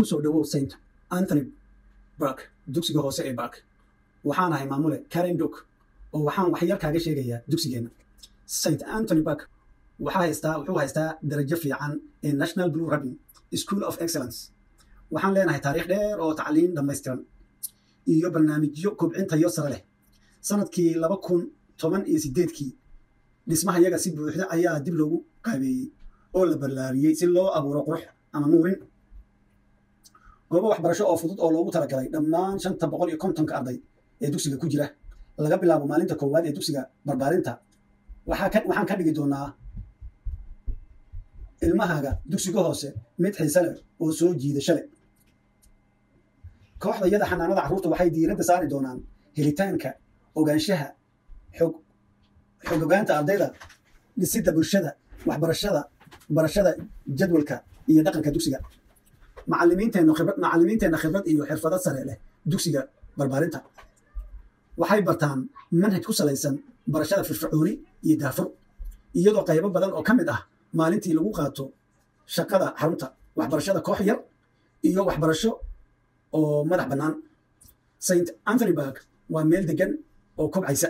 kusoo dhawow st anthony bark dugsiga hoose ee bark waxaan ahay maamule karen duk oo waxaan waxyar kaaga sheegayaa dugsigeenna st anthony bark waxaa haystaa wuxuu haystaa darajo fiican ee national blue rabin school of excellence waxaan leenahay taariikh dheer oo tacliin dhammaystiran iyo barnaamijyo kobcintayo sare leh sanadkii laba kun toban iyo sideedkii dhismaha yaga si buuxda ayaa dib loogu qaabeeyey oo la ballaariyey si loo abuuro qurux ama nuurin goobo waxbarasho oo fudud oo loogu talagalay dhammaan shanta boqol iyo kontonka arday ee dugsiga ku jira laga bilaabo maalinta koowaad ee dugsiga barbaarinta waxaan ka dhigi doonaa ilmahaaga dugsiga hoose mid xiise leh oo soo jiidasho leh kooxda yada xanaanada carruurta waxay diiradda saari doonaan helitaanka ogaanshaha xog xog ogaanta ardayda dhisidda bulshada waxbarashada barashada jadwalka iyo dhaqanka dugsiga macalimiinteenna khibrad macalimiinteenna khibrad iyo xirfado sare leh dugsiga barbaarinta waxay bartaan manhaj ku salaysan barashada firfircooni iyo daafur iyadoo qaybo badan oo ka mid ah maalintii lagu qaato shaqada xarunta waxbarashada koox yar iyo waxbarasho oo madax bannaan st anthony bark waa meel degan oo kobcaysa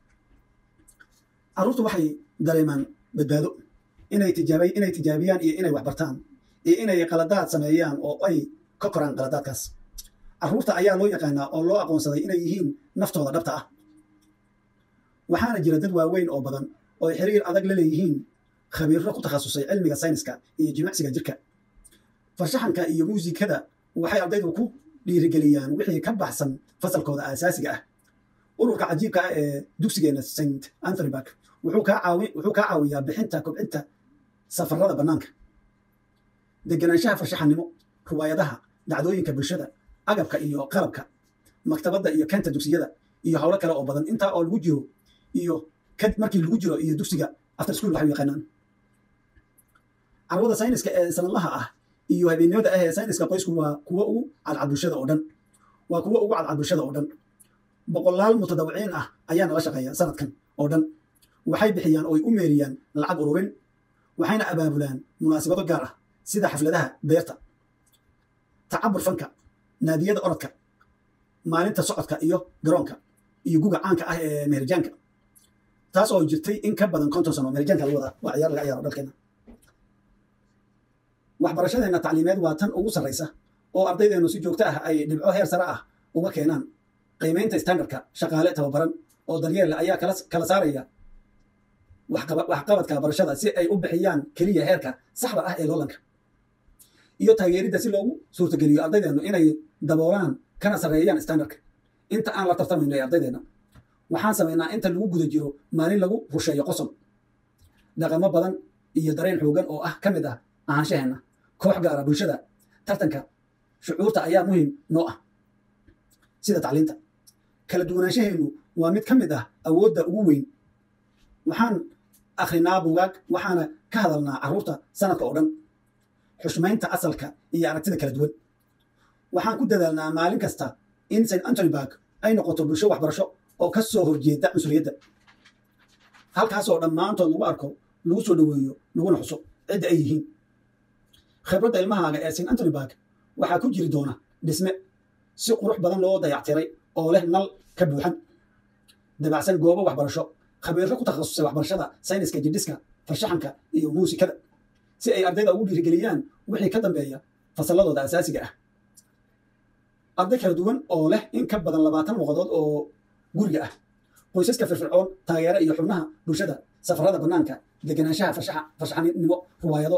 carruurtu waxay dareemaan badbaado inay tijaaba inay tijaabiyaan iyo inay waxbartaan iyo inay qaladaad sameeyaan oo ay ka koraan qaladaadkaas carruurta ayaa loo yaqaanaa oo loo aqoonsaday inay yihiin naftooda dhabta ah waxaana jira dad waaweyn oo badan oo ay xiriir adag la leeyihiin khabiirro ku takhasusay cilmiga sayniska iyo jimicsiga jirka farshaxanka iyo muusikada waxay ardaydu ku dhiirigeliyaan wixii ka baxsan fasalkooda aasaasiga ah ururka cajiibka ah ee dugsigeenna st anthony bark wuxuu kaa caawiyaa bixinta kobcinta safarada bannaanka deganaanshaha farshaxannimo ruwaayadaha dhacdooyinka bulshada agabka iyo qalabka maktabadda iyo kenta dugsiyada iyo howlo kale oo badan intaa oo lagu jiro iyo markii lagu jiro iyo dugsiga after school waxay yaqaanaan carwada sayniska ee sanadlaha ah iyo habeenimada ah ee sayniska qoysku waa kuwo ugu cadcad bulshada oo dhan waa kuwo ugu cadcad bulshada oo dhan boqolaal mutadawiciin ah ayaa nala shaqeeya sanadkan oo dhan waxay bixiyaan oo ay u meeriyaan lacag ururin waxayna abaabulaan munaasabado gaar ah sida xafladaha beerta tacabur fanka naadiyada orodka maalinta socodka iyo garoonka iyo guga caanka ah ee meherjaanka taas oo jirtay in ka badan konton sano meherjaanka lagu wadaa waa ciyaar laga ciyaaro dalkeena waxbarashadeenna tacliimeed waa tan ugu sarraysa oo ardaydeenu si joogto ah ay dhibco heer sare ah uga keenaan qiimaynta standardka shaqaale tababaran oo daryeella ayaa kala saaraya waxqabadka barashada si ay u bixiyaan keliya heerka saxda ah ee loolanka iyo taageeridda si loogu suurtageliyo ardaydeenu inay daboolaan kana sarreeyaan standardka inta aan la tartamayno ee ardaydeena waxaan samaynaa inta lagu guda jiro maalin lagu rusheeyo qosob dhaqamo badan iyo dareen xoogan oo ah ka mid ah ahaanshaheenna koox gaara bulshada tartanka shucuurta ayaa muhiim noo ah sida tacliinta kala duwanaanshaheenu waa mid ka mid ah awoodda ugu weyn waxaan akhrinaa bugaag waxaana ka hadalnaa carruurta sanadka oo dhan xushmaynta asalka iyo aragtida kala duwan waxaan ku dadaalnaa maalin kasta in st antony bark ay noqoto bulsho waxbarasho oo ka soo horjeeda cunsuriyadda halkaasoo dhammaantood lagu arko lagu soo dhoweeyo laguna xuso cidda ay yihiin khibradda ilmahaaga ee st antony bark waxaa ku jiri doona dhisme si qurux badan loo dayactiray oo leh nal ka buuxan dabacsan goobo waxbarasho khabiirro ku takhasusay waxbarashada sayniska jidhiska farshaxanka iyo muusikada si ay ardayda ugu dhiirigeliyaan wixii ka dambeeya fasalladooda asaasiga ah arday kala duwan oo leh in ka badan labaatan luqadood oo guriga ah qoysaska firfircoon taageera iyo xubnaha bulshada safarada bannaanka deganaanshaha farshaxanimo ruwaayado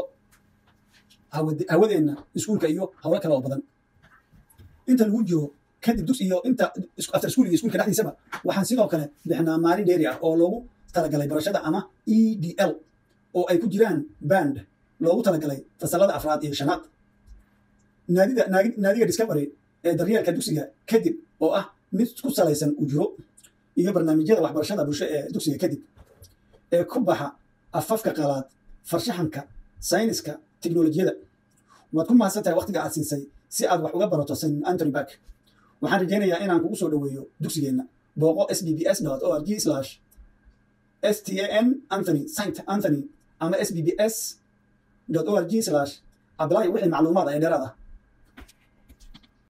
hawadeenna iskuulka iyo howlo kale oo badan inta lagu jiro kadib dus iyo inta after school iyo iskuulka dhexdiisaba waxaan sidoo kale bixinaa maalin dheeri ah oo loogu talagalay barashada ama e d l oo ay ku jiraan band loogu talagalay fasalada afraad iyo shanaad naadida naadiga discovery ee daryeelka dugsiga kadib oo ah mid ku salaysan ujuro iyo barnaamijyada waxbarashada bulsho ee dugsiga kadib ee ku baxa afafka qalaad farshaxanka sayniska teknolojiyada waad ku mahadsan tahay waqtiga aad siisay si aad wax uga barato st antony bark waxaan rajaynayaa inaan kugu soo dhoweeyo dugsigeenna booqo s b b s o r g slash s t a n anthony st anthony ama s b b s o r g slash ably wixii macluumaad ee dheeraad ah